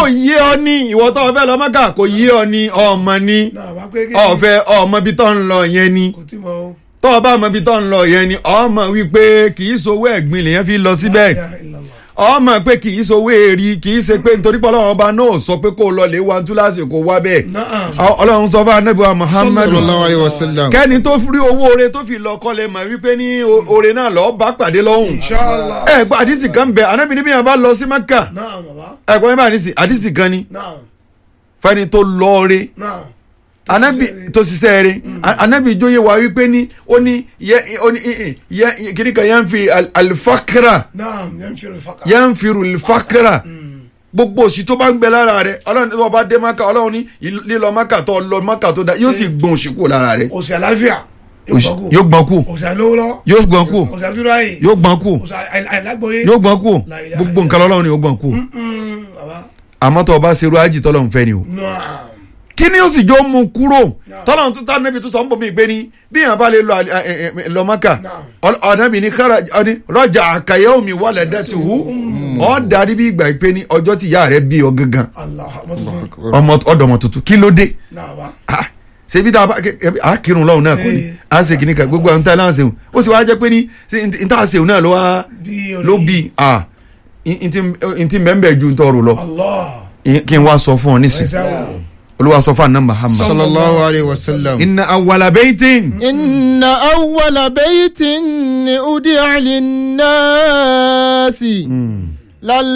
yé ọ ní ìwọ tó o fẹ́ lọ mọ́kà kò yé ọ ní ọmọ ní náà wá pé kí ọ̀fẹ́ ọmọ bí tó ń lọ yẹn ni kò tí mo tó o bá mọ bí tó ń lọ yẹn ni ọmọ wípé kì í sowó ẹ̀gbin lèyàn fi lọ síbẹ̀ ọmọ pé kì í sowó èrì kì í ṣe pé nítorí pé ọlọ́run ọba náà sọ pé kó o lọ lè wá túláàsì kó wá bẹ́ẹ̀ náà Ọ- ọlọ́run sọ fún anábìwá muhammadu sallallahu alayhi wa sallam. kẹ́ni tó fi owó oore tó fi lọ kọ́lẹ̀ mọ̀ wípé ní o- oore náà lọ́ọ́ bá pàdé lọ́hùn inshallah ẹ gba àdìsí kan bẹ anábì níbi yẹn bá lọ sí mẹ́kà náà bàbá ẹ gbọ́n yẹn bá àdìsí àdìsí kan ni náà fẹ́ni tó lọ́ọ́re náà anabi tó ṣiṣẹ́ rẹ̀ anabi jóye wa wípé ní ó ní yẹ ó ní yẹ kìnnì kan yẹn fi al- alifakira náà yẹn fi rè faka yẹn fi alifakira gbogbo òsì tó bá ń gbẹ lára rẹ̀ ọlọ́run tó bá dé maka ọlọ́run ní ìl- lílọ maka tó lọ maka tó da yóò sì gbọ̀n òsì kúrò lára rẹ̀ òsì àlàáfíà Òsì- yóò gbọ̀n kú òsì àlówólọ́ yóò gbọ̀n kú òsì àdúrà yìí yóò gbọ̀n kú òsì àìlágbóyè yóò gbọ̀n kú La ilaha gbogbo nǹkan lọ́lọ́run ni yóò gbọ̀n kú bàbá àmọ́ tó o bá ṣerú ájì tọ́lọ́run fẹ́ ni o náà kí ni ó sì jọ mú kúrò tọ́lọ́run tó tá níbi tó sọ ń bọ̀ mí gbé ni bí yàn bá lè lọ à- ẹ- ẹ- ẹ- lọ maka ọ̀nàbì ní kára ọ̀ní rọ́jà àkàyẹ́ omi wọlé dẹ́tuhu ọ̀ darí bí ìgbà pé ní ọjọ́ tí ìyá rẹ̀ bí ọ gangan allah ọmọ tuntun ọmọ ọ̀dọ̀ ọmọ tuntun kí ló dé náà wá Ah, ṣebí tá a bá kẹ- kẹ- a kírun lọ́hùn náà kò ní Eh. a ṣe kìíní kan gbogbo àwọn tá a náà ṣeun ó sì wá jẹ́ pé ní ṣe n- n tá a ṣeun náà ló wá bí orí ló bí a n ti mẹ́mbẹ́ ju n tọrọ lọ allah I- kí n wá sọ fún ọ nísìn ẹsẹ wo olúwa sọ fún àná Muhammad sallallahu alayhi wa sallam. inna awwala baytin. إن أول بيت أودع للناس لل